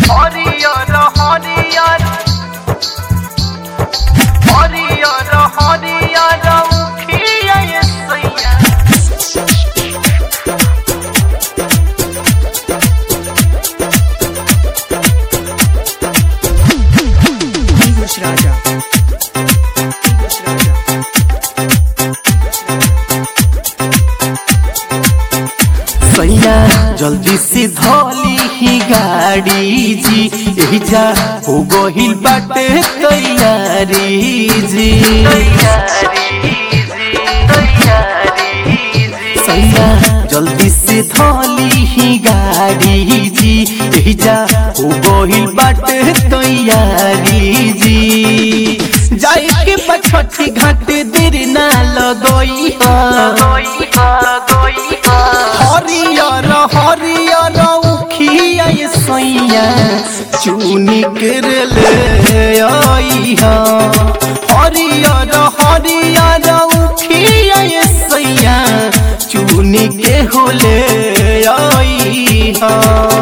হরিয়র হরিয়র হরিয়র হরিয়র Ukhia সইয়া English Raja. English Raja. सैया जल्दी से धोली ही गाड़ी जी यही जा हो गहिल बाटे तैयारी जी सैया जल्दी से धोली ही गाड़ी जी यही जा हो गहिल बाटे तैयारी जी जाए के पछठी घाट देर ना लगोई हरियर हरियर उखिया ये सैया चुनी कर ले आइहा हरियर हरियर उखिया ये सैया चुनी के होले आइहा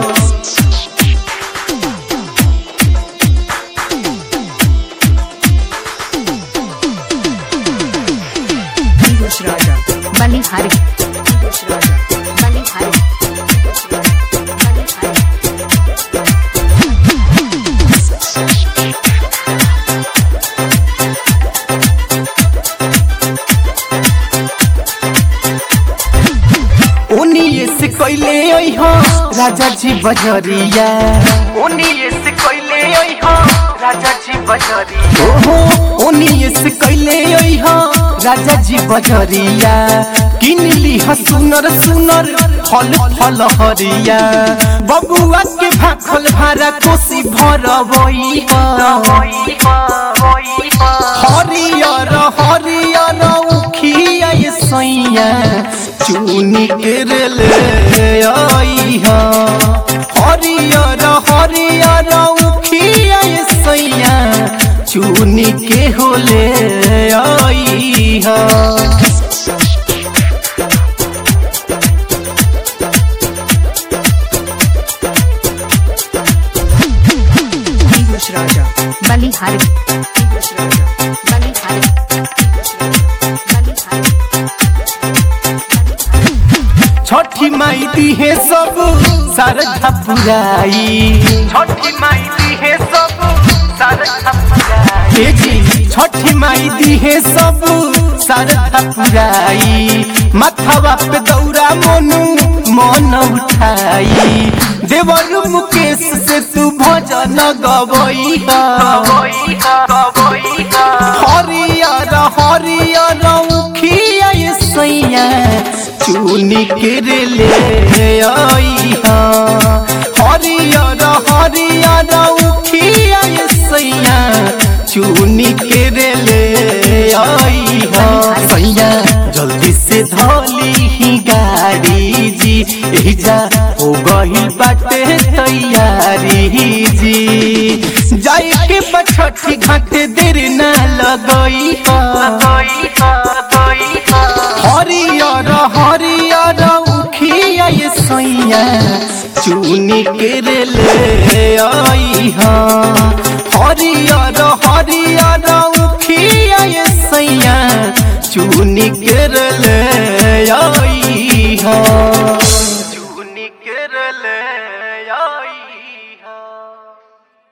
English Raja. बलिहारी English Raja. बलिहारी बलिहारी उनिए से कैले अइहा राजा जी बजरिया उनिए से कैले अइहा राजा जी बजरिया ओहो उनिए से कैले अइहा राजा जी बजरिया किन लिहा सुनर सुनर फल फल हरिया बबुआ के भाखल भारा कोसी भरबइहा हरियर हरियर उखिया ये सैया चुनी कर ले आइहा हरियर हरियर उखिया ये सैया चुनी के होले आइहा English Raja. बलिहारी English Raja. बलिहारी बलिहारी छठी माई दी है सब सारधा पुराई छठी माई दी है सब सारा हे जी छठी माई दी है सब सारधा पुराई माथावा पे दौरा मोनू मन उठाई देवर मुकेश से तू भजन गवई हरियर हरियर उखिया ये सैया चुनी के ले आइहा हरियर हरियर उखिया ये सैया चुनी के ले आइहा सैया जल्दी से धोली ही गाड़ी जी एही जा हो गहिल बाटे तैयारी जी जाए के बछठी घाट देर ना लगई हरियर हरियर उखिया ये सैया चुनी के ले आइहा हरियर हरियर उखिया ये सैया चुनी के